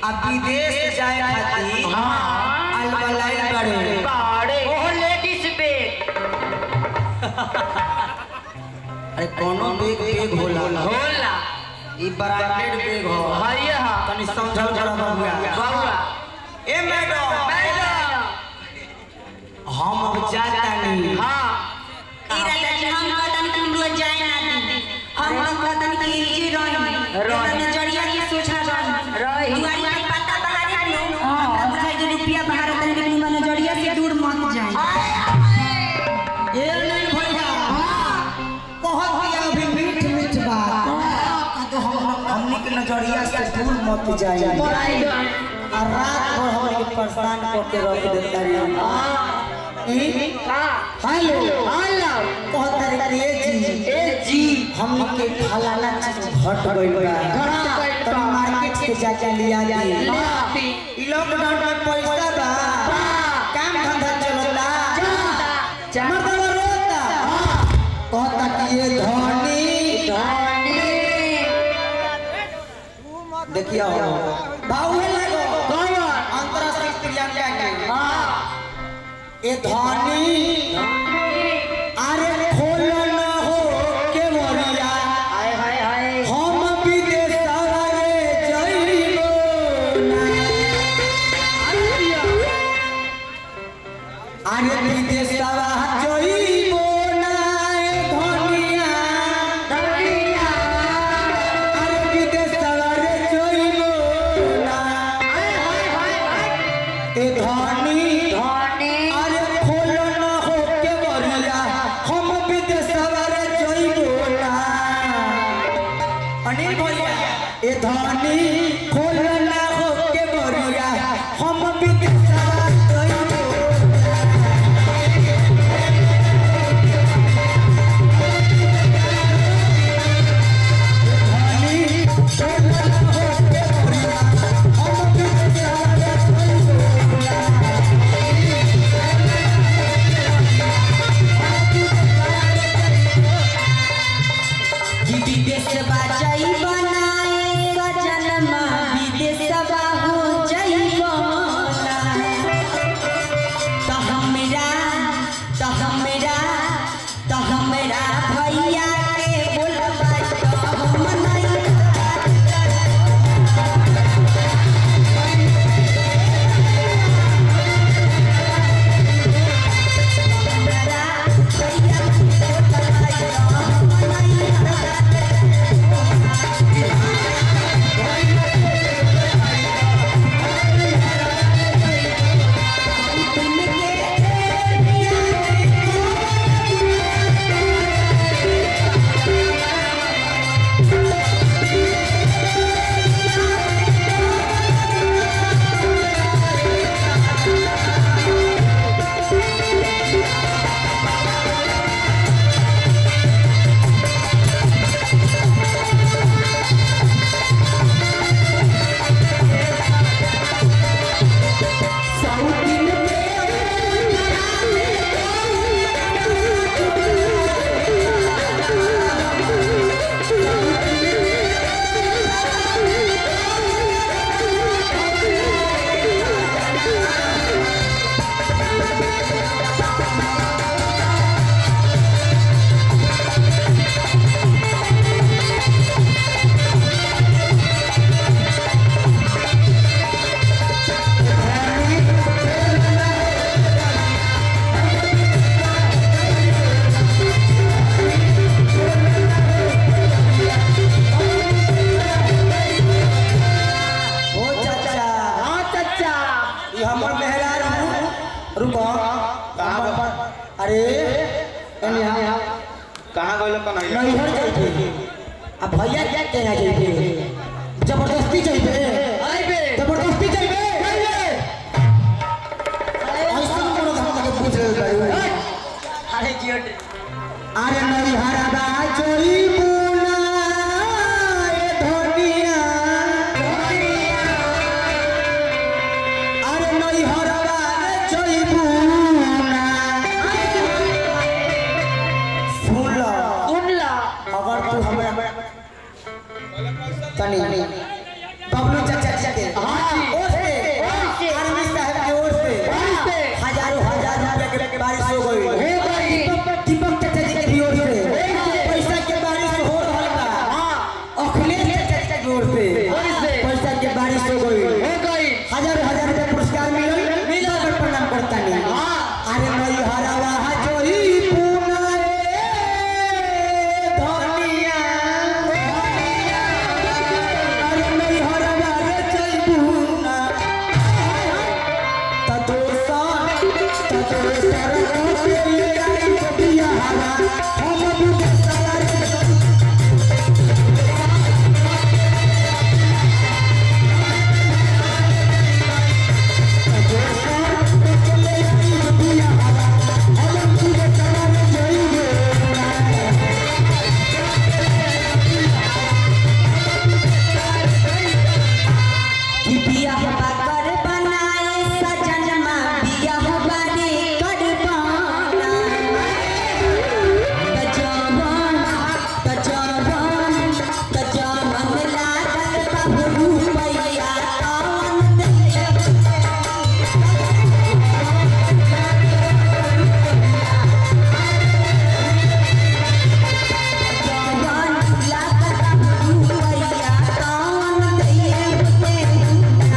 अब विदेश जाए खातिर हाँ। अलबलाई बड़े बाड़े ओह लेडीज बैग अरे कोनो बेग बेग होला होला ई ब्रांडेड बेग हो हाय हा तनी समझल जरा बबुआ बाबा ए मैडम मैडम हम अब जातानी हाँ इरादा जी हम कहतन कि हम रोज जाए ना दी हम लोग कहतन कि इजी रही रही। नजरिया की सोचा रही रही। दुआरी पे पत्ता बहारी लो हमरा बुझाई जे रुपया बहार तन के निमन नजरिया से दूर मत जाए ए नहीं भैया कहत दिया अभी मीठ मीठ बात तो हम हमनी के नजरिया से दूर मत जाइए और रात भर हमनी के परेशान करके रख देता रे हेलो हेलो कहत रे ए जी ए जी हमनी के फलाना चीज घट गइल बा तनी मार्केट से जाके लिया जाए ई लॉकडाउन में पैसा बा काम धंधा चलता मर्दवा रोता कहता कि ये धनी देखियो भाऊ है लगो अंतरराष्ट्रीय प्रियंका के ए धनी अरे खोलो न हो के मोरिया हाय हाय हाय हम विदेश रे जइबो ना अरे विदेश जइबो ना ए धनिया अरे विदेश रे जइबो ना ए धनी अरे खोलो न हो के मोरिया हम विदेश रे जइबो ना अनिल भैया ए धनी खोलो न हो के मोरिया हम विदेश रे जइबो विदेश बाजाई बनाए सजनमा विदेश बाहु जइबो त हमरा त हमरा त हमरा भैया के बोलबा त हम नहीं हमरा भैया के बोलबा त हम नहीं ओ चाचा हाँ चाचा ये हमर मेहरारू रुको कहां पर अरे एने यहाँ कहाँ गइल कन्हैया नैहर जाइबे अब भैया क्या कहना जाइबे जबरदस्ती जाइबे आइबे जबरदस्ती जाइबे ऐसा कोनो धर्म के पूछ ले भाई अरे जियो अरे नैहर बा जाइबू ना ए धनिया अरे नैहर बा जाइबू ना सुन लो सुन ला अगर तू हमें तनी बबलू चाचा बारिश हो गई हो गई हजार हजार रुपया पुरस्कार मिलल मिलल। मिलल प्रणाम करता नहीं हाँ। अरे नई हरावा जोई पूना रे धनिया अरे नई हरावा रे जोई पूना त दोसन त दोसर के लिए आई बिया हवा हम बुझे सारा कि बियाह बाकर बनाए सजनमा बियाह बारे कर पाना तजवन तजवन तजवन लागल बाबू रुपैया कौन दे तजवन लागल बाबू रुपैया कौन दे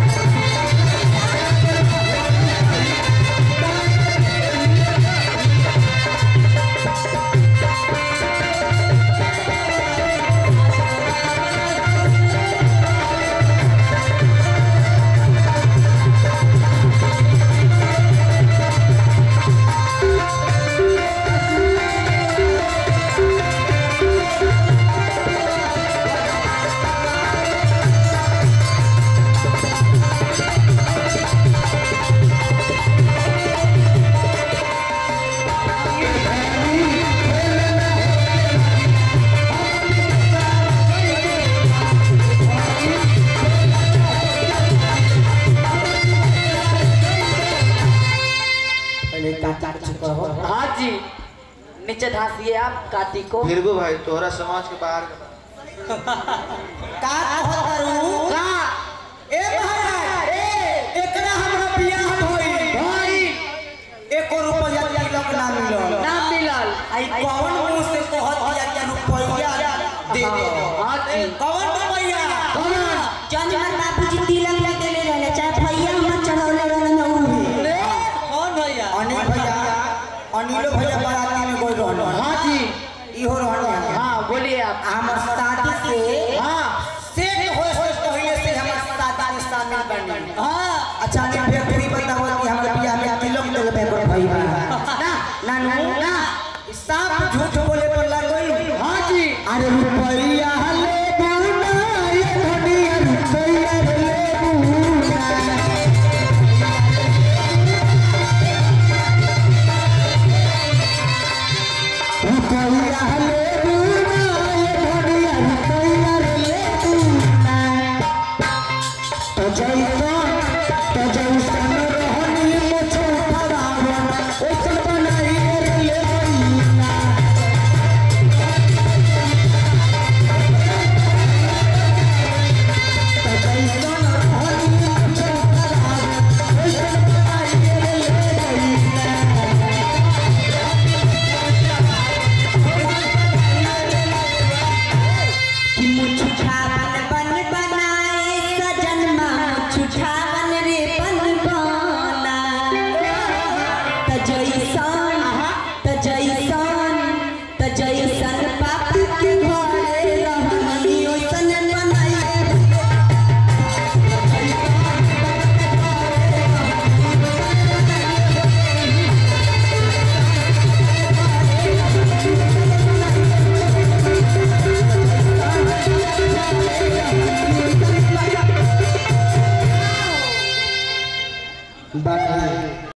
पहले काटा चुका हो हाँ जी नीचे धासिए आप काटी को फिरगो भाई तोहरा समाज के बाहर के बा। का कहत करू का ए महाराज ए एकरा हमरा बियाह होई भाई एको रुपया तिलक ना मिलल ना मिलल आई कौन मुंह से कहत दिया कि रुपया दे दे हाँ जी कौन रुपया कौन जौन हमार बाबूजी तिलक लगेले रहले चाहे भैया हमर चढ़ौले रहले न उहे कौन भैया अनिल भैया अनिलो भैया बाराती में गई रहन हाँ जी इहो रहन हाँ बोलिए आप हमर शादी से हाँ सेट हो से पहले से हमर शादी में शामिल बनी हाँ अच्छा ने फिर पूरी बताओ कि हमर बियाह में तिलक देले पे भाई ना नानू ना साफ झूठ बोले पर लग गई हाँ जी अरे रुपया ले बुना ये धनिया रुपया ले बुना रुपया ले बुना ये धनिया रुपया ले बुना तो जैसन तो जैसन रहनी मुझे फरावन ओसन बनाई रे ले बुना कि मुछुछावन बन बनाए सजनमा मुछुछावन रे बन बना त जैसन त जैसन त जैसन पापा के घरे रहनी ओसन बनाए बाकी